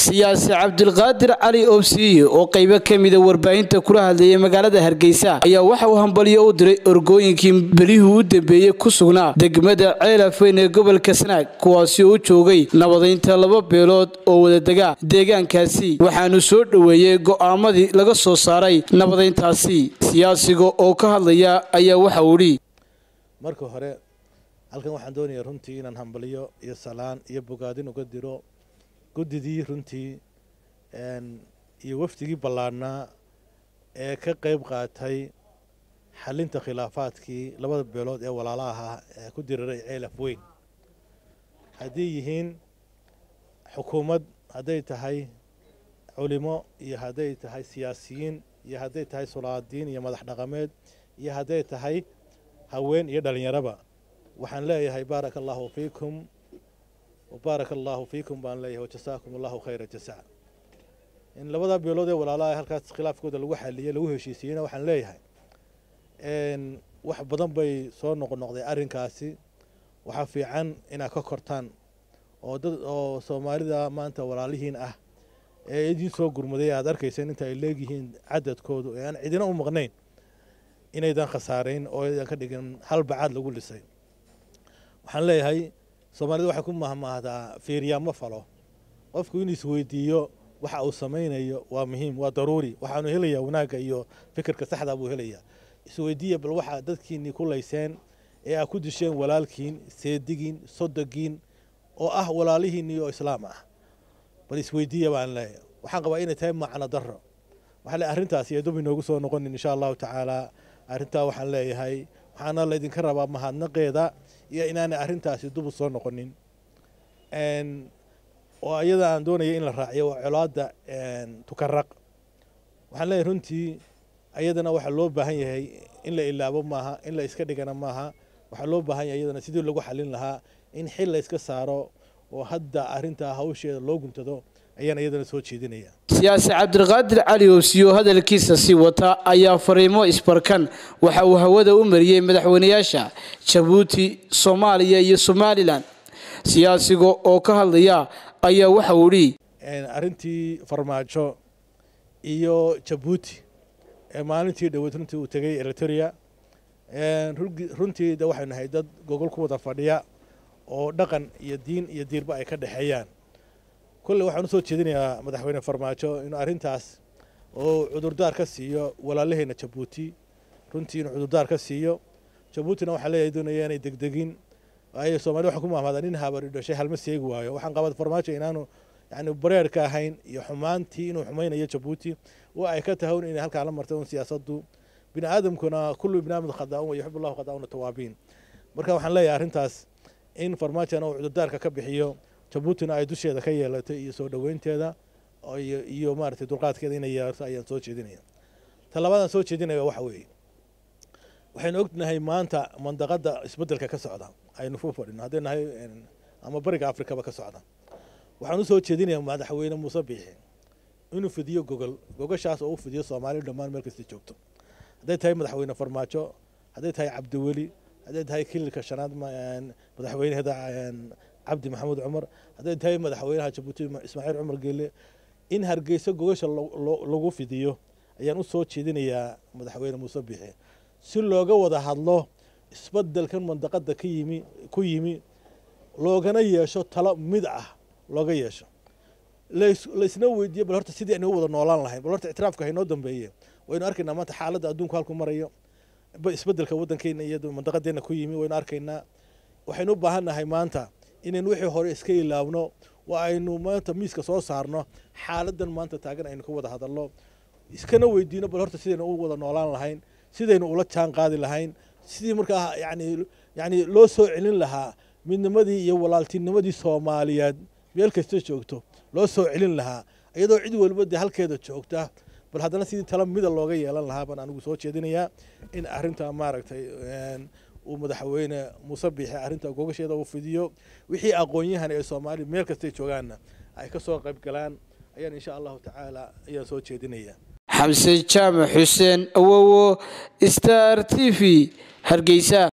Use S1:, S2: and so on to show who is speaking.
S1: siyaasi cabdilqaadir cali oobsiiye oo qaybo ka mida warbaahinta kula hadlayay magaalada hargeysa ayaa waxa uu hambalyo u diray orgooyinkii belihii u dambeeyey ku sugnaa degmada ceelafweyn ee gobolka sanaag kuwaasi oo u joogay nabadaynta laba beelood oo wadadega deegaankaasi waxaanu soo dhoweeyey go'aamadii laga soo saaray nabadayntaasi siyaasiga oo ka hadlaya ayaa waxa uu idhi
S2: marka hore halkan waxaan doonayaa runtii inaan hambalyo iyo salaan iyo bogaadin uga diro guddidii runtii iyo wafdigii ballaadhnaa ee ka qayb qaatay xalinta khilaafaadkii labada beelood ee walaala ahaa ee ku diriray ceelaf weyn hadday yihiin xukuumad hadday tahay culimo iyo hadday tahay siyaasiyiin iyo hadday tahay sulaadiin iyo madax dhaqameed iyo hadday tahay haween iyo dhallinyaraba waxaan leeyahay baaraka allaahu fiikum wbaaraka allaahu fiikum baan leeyahay wajasaakum allahu khayra jasaa in labada beelood ee walaalaha halkaas khilaafkooda lagu xaliyey lagu heshiisiiyeyna waxaan leeyahay wax badan bay soo noqnoqday arrinkaasi waxaa fiican inaad ka kortaan oo dad oo soomaalida maanta walaalihiin ah ee idiin soo gurmaday aad arkayseen inta ay leegyihiin cadadkoodu ee aan cidina u maqnayn inaydan khasaarayn oo aydan ka dhigin hal bacaad lagu dhisay waxaan leeyahay soomaalida waxay ku mahmaahdaa fiiriyaa ma falo qofku inuu isweydiiyo waxa uu samaynayo waa muhiim waa daruuri waxaanu helayaa wanaagga iyo fikirka saxdaa buu helayaa isweydiiya bal waxaa dadkiinnii ku layseen ee aad ku disheen walaalkiin seedigiin sodogiin oo ah walaalihiinnii oo islaam ah bal isweydiiya baan leeyahay waxaan qabaa inay tahay macno darro waxaa le arrintaasi ee dub inoogu soo noqonin insha allahu tacaala arrintaa waxaan leeyahay waxaana laydinka rabaa mahadnaqeeda iyo inaanay arrintaasi dubu soo noqonin oo iyada aan doonaya in la raaciyo waa colaadda tukaraq waxaan leeyahay runtii ayadana waxaa loo baahan yahay in la ilaabo maaha in la iska dhigana maaha waxaa loo baahan yahay iyadana sidii lagu xalin lahaa in xil la iska saaro oo hadda arrintaa hawsheeda loo guntado ayaan iyadana soo jeedinaya
S1: siyaasi cabdiqaadir cali oobsiyo hadalkiisa sii wata ayaa fariimo isbarkan waxa uu hawada u mariyey madaxweynayaasha jabuuti soomaaliya iyo somalilan siyaasiga oo ka hadlaya ayaa waxa uu idhi
S2: arrintii farmaajo iyo jabuuti ee maalintii dhoweyd runtii uu tegey eriteria runtii de waxaynu nahay dad gogol ku wada fadhiya oo dhaqan iyo diin iyo diirba ay ka dhexeeyaan kolle waxaan usoo jeedinayaa madaxweyne farmaajo inuu arrintaas oo cudurdaar ka siiyo walaalaheenna jabuuti runtii inuu cudurdaar ka siiyo jabuutina waxaa leeyahay doonaya inay degdegin ay soomaalida waxay ku mahmaadaan nin habari dhashay halma seegi waayo waxaan qabaa farmaajo inaanu yani bareerka ahayn iyo xumaantii inuu xumaynayo jabuuti oo ay ka tahay un inay halkaa la martay un siyaasaddu bini aadamkuna kullu ibni aadam khadaa'un wa yuxibu allahu khadaa'una tawaabiin marka waxaan leeyahay arrintaas in farmaajona uu cudurdaarka ka bixiyo jabuutina ay dusheeda ka yeelato iyo soo dhoweynteeda iyo maaragtay dulqaadkeeda inay yeelato ayaan soo jeedinaya ta labaadaan soo jeedinaya waxa weeye waxaynu ognahay maanta mandaqadda isbeddelka ka socda aynu ku fadhino hadday nahay ama bariga afrikaba ka socda waxaan usoo jeedinayaa madaxweyne muuse biixi inuu fidiyo gogol gogashaas oo u fidiyo soomaaliya dhammaan meel kasta joogto hadday tahay madaxweyne farmaajo hadday tahay cabdiweli hadday tahay kililka shanaad madaxweyneheeda cabdi maxamuud cumar hadday tahay madaxweynaha jabuuti ismaaciil cumar geele in hargeysa gogasha lagu fidiyo ayaan u soo jeedinayaa madaxweyne muuse biixi si looga wada hadlo isbeddelkan mandaqadda ka yimi ku yimi loogana yeesho talo mid ah looga yeesho laysna weydiiyo bal horta sidii aynu u wada noolaan lahayn bal horta ictiraafka haynoo dambeeye waynu arkaynaa maanta xaaladda adduunku halku marayo isbeddelka waddankeena iyo mandaqadeena ku yimi waynu arkaynaa waxaynu u baahan nahay maanta inaynu wixii hore iska ilaawno waa aynu maanta miiska soo saarno xaaladdan maanta taagan aynu ka wada hadalno iskana weydiino bal horta sidaynu u wada noolaan lahayn sidaynu ula jaan qaadi lahayn sidii markaa yani yani loo soo celin lahaa midnimadii iyo walaaltinimadii soomaaliyeed meel kasta joogto loo soo celin lahaa iyadoo cid walba dee halkeeda joogta bal haddana sidii tala mida looga yeelan lahaa baan anigu soo jeedinayaa in arrintaa maaragtay uu madaxweyne muuse biixi arrinta gogasheeda uu fidiyo wixii aqoon-yahan ee soomaaliya meel kastay joogaanna ay ka soo qayb galaan ayaan insha allahu tacaala ayaan soo jeedinaya
S1: xamse jaamac xuseen awowo star t v hargeysa